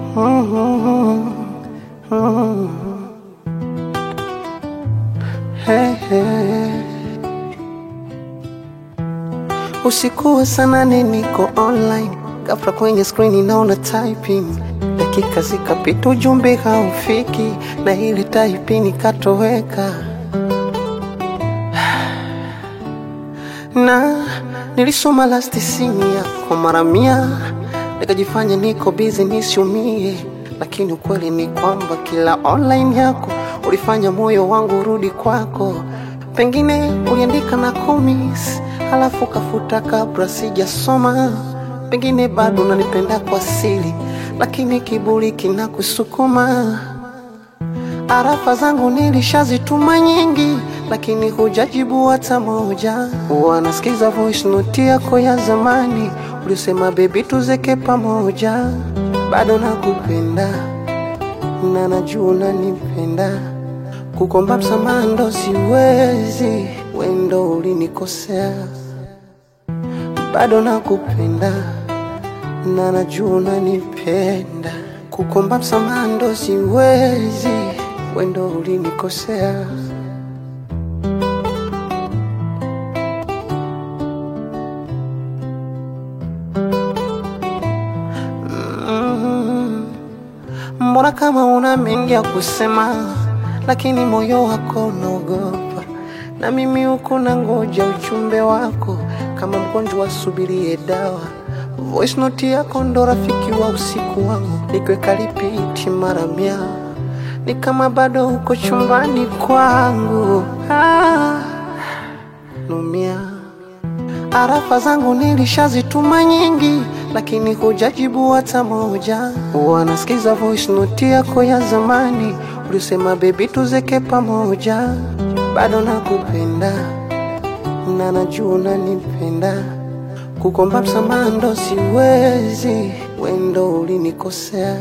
Hey, hey. Usiku wa saa nane niko online, ghafla kwenye screen naona typing, dakika zikapita ujumbe haufiki, na ile typing ikatoweka na nilisoma last scene yako mara mia, nikajifanya niko busy nisiumie, lakini ukweli ni kwamba kila online yako ulifanya moyo wangu urudi kwako. Pengine uliandika na komis halafu kafuta kabla sijasoma, pengine bado unanipenda kwa siri, lakini kiburi kinakusukuma. Arafa zangu nilishazituma nyingi, lakini hujajibu hata moja. Wanasikiza voice note yako ya zamani, ulisema baby tuzeke pamoja. Bado nakupenda na najua unanipenda, kukomba msamaha ndo siwezi, wendo ulinikosea. Bado nakupenda na najua unanipenda, kukomba msamaha ndo siwezi, wendo ulinikosea. Mm. Mbona kama una mengi ya kusema, lakini moyo wako unaogopa, na mimi huku na ngoja ujumbe wako kama mgonjwa asubirie dawa. Voice note yako ndo rafiki wa usiku wangu, nikiweka lipiti mara mia, ni kama bado uko chumbani kwangu. Ah, numia Arafa zangu nilishazituma nyingi, lakini hujajibu hata moja. Wanasikiza voice note yako ya zamani, ulisema baby tuzeke pamoja. Bado nakupenda na najua unanipenda, kukomba msamaha ndo siwezi, wendo ulinikosea.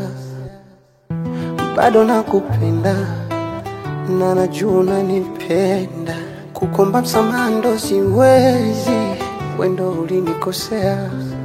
Bado nakupenda na najua unanipenda, kukomba msamaha ndo siwezi, wendo ulinikosea.